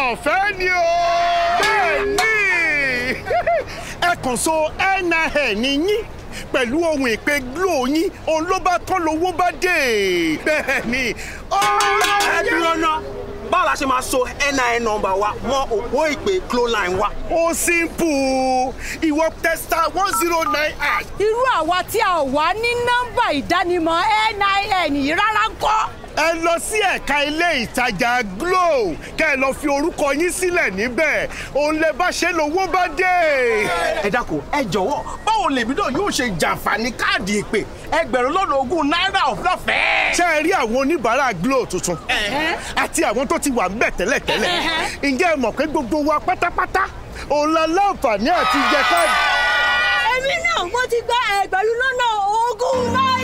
ọ̀fẹ́ ni o. bẹ́ẹ̀ni ẹ kàn so nin yín pẹ̀lú ohun ìpè glo yín òun ló bá tán lówó bá dé. bẹ́ẹ̀ni ó ẹ dúró ná báwo la ṣe máa so nin nọ́mbà wa mọ́ òpó ìpè glo line wa. ó simple ìwọ testa one zero nine hash irú àwa tí a ò wá ní nọ́mbà ìdánimọ̀ nin yìí rárá ń kọ́. ẹ lọ sí ẹ̀ka ilé ìtajà glo kẹ́ ẹ lọ fi orúkọ yín sílẹ̀ níbẹ̀ òun lè bá ṣe lówó bá dé. ẹ dákun ẹ jọ̀wọ́ báwo lèmi náà yóò ṣe jàǹfààní káàdì ìpè ẹgbẹ̀rún lọ́nà ogún náírà ọ̀fẹ́. ṣé ẹ rí àwọn oníbàárà glo tuntun àti àwọn tó ti wà ńbẹ̀ tẹ́lẹ̀tẹ́lẹ̀ ǹjẹ́ ẹ mọ̀ pé gbogbo wa pátápátá òun la láǹfààní àti jẹ káàdì. èmi náà mo ti gba ẹgbẹ̀rún lọ́nà ogún náírà.